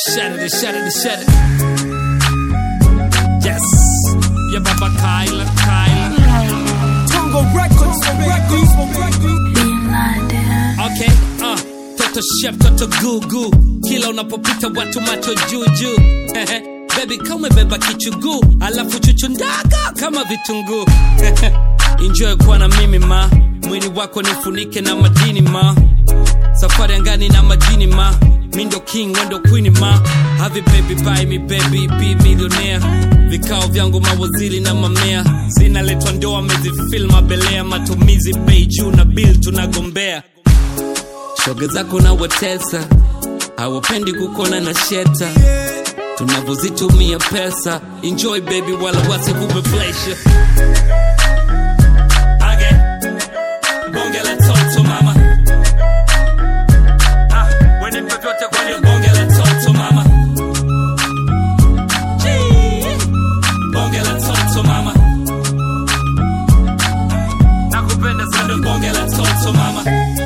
Shut it, shut it, shut it. Yes. Yeah, Baba Kyla, Kyla. Tongo Records, Records, Records. Bin Laden. Okay, uh. Toto chef, toto gugu. Kila unapopita watu macho juu juu. Baby kama umebeba kichuguu, alafu chuchu ndaga kama vitunguu. Enjoy kuwa na mimi ma, mwili wako nifunike na madini ma. Safari angani na majini ma, mi ndo king wendo queen ma. Have it baby buy me baby be millionaire. Vikao vyangu mawaziri na mamea, zinaletwa ndoa amezifil mabelea, matumizi bei juu na bill tunagombea. Shoga zako na watesa, hawapendi kukona na sheta tunavyozitumia pesa enjoy baby wala wasikupe pressure Age, bonge la toto mama Ah, wene vyovyote kwenye bonge la toto mama Gee, bonge la toto mama nakupenda sana bonge la toto mama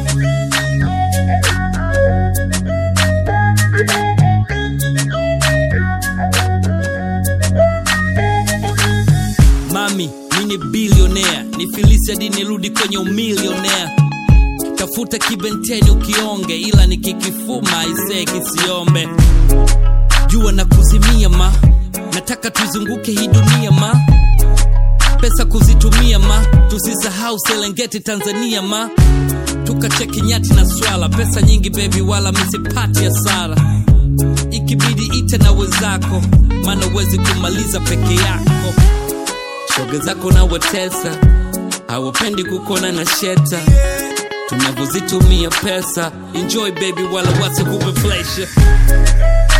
mami mi ni bilionea ni filisi hadi nirudi kwenye umilionea tafuta kibenteni ukionge ila nikikifuma aisee kisiombe jua na kuzimia ma nataka tuzunguke hii dunia ma pesa kuzitumia ma tusisahau selengeti tanzania ma tukacheki nyati na swala pesa nyingi bebi wala misipati hasara ikibidi ite na wenzako maana uwezi kumaliza peke yako shoga zako na watesa hawapendi kukona na sheta tunavyozitumia pesa enjoy baby wala wasikupe pressure